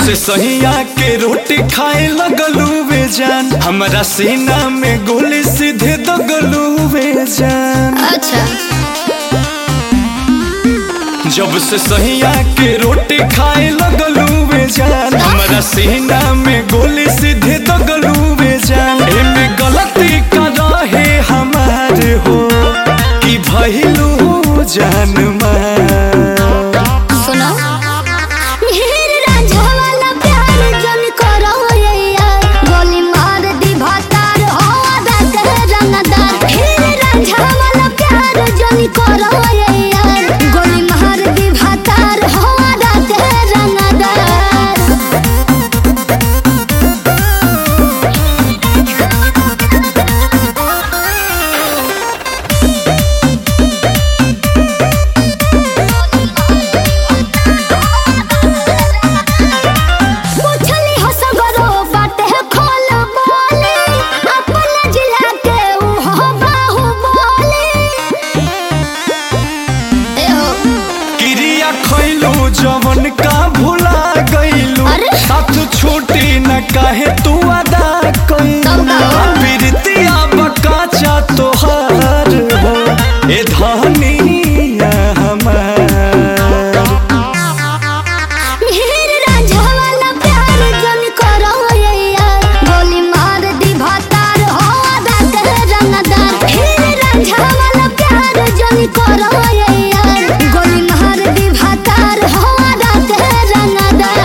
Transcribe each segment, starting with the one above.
से सहिया के रोटी खाए लगलू वे जान हमारा सीना में गोली सीधे दगलू वे जान अच्छा जब से सहिया के रोटी खाए लगलू वे जान हमारा सीना में गोली सीधे दगलू वे जान एमे गलती का रहे हमार हो कि भइलू जान मार सुनो हीर रांझा वाला प्यार जन करो ये यार गोली मार दी भातार हो आधा के रंगदार हीर रांझा वाला प्यार जन करो ये यार गोली मार दी भातार हो आधा के रंगदार पूछली हो सगरो बाटे खोल बोले अपना जिला के ऊ हो बाहु बोले ए हो क्रिया खैलू जवन का भुला गईलू अरे? साथ छूटी न काहे तू अदा कईलू तब का? प्रीतिया बकाचा तोहार हो ए धनिया हमार हीर रांझा वाला प्यार जन करो ये यार गोली मार दी भातार हो आधा के रंगदार हीर रांझा वाला प्यार जन करो ये यार गोली मार दी भातार हो आधा के रंगदार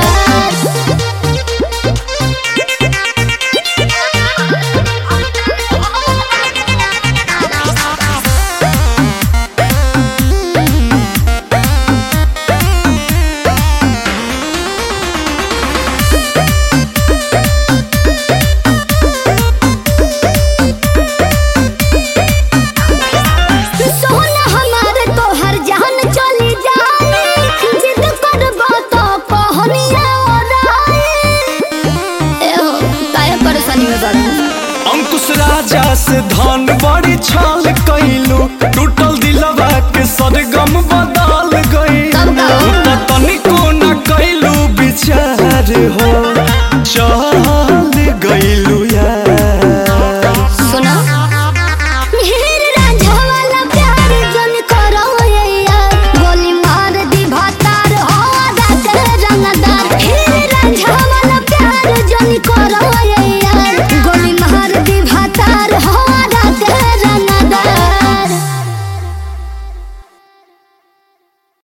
सोना हमारे तोहर जान चली जाए जिद करबो तो पहनिया ओराए ए हो काहे परेशानी में बड़ा अंकुश राजा से धन बड़ी छाल कैलू टूटल दिलवा के सरगम बदल गई तब का? तनिको न कैलू विचार हो चाह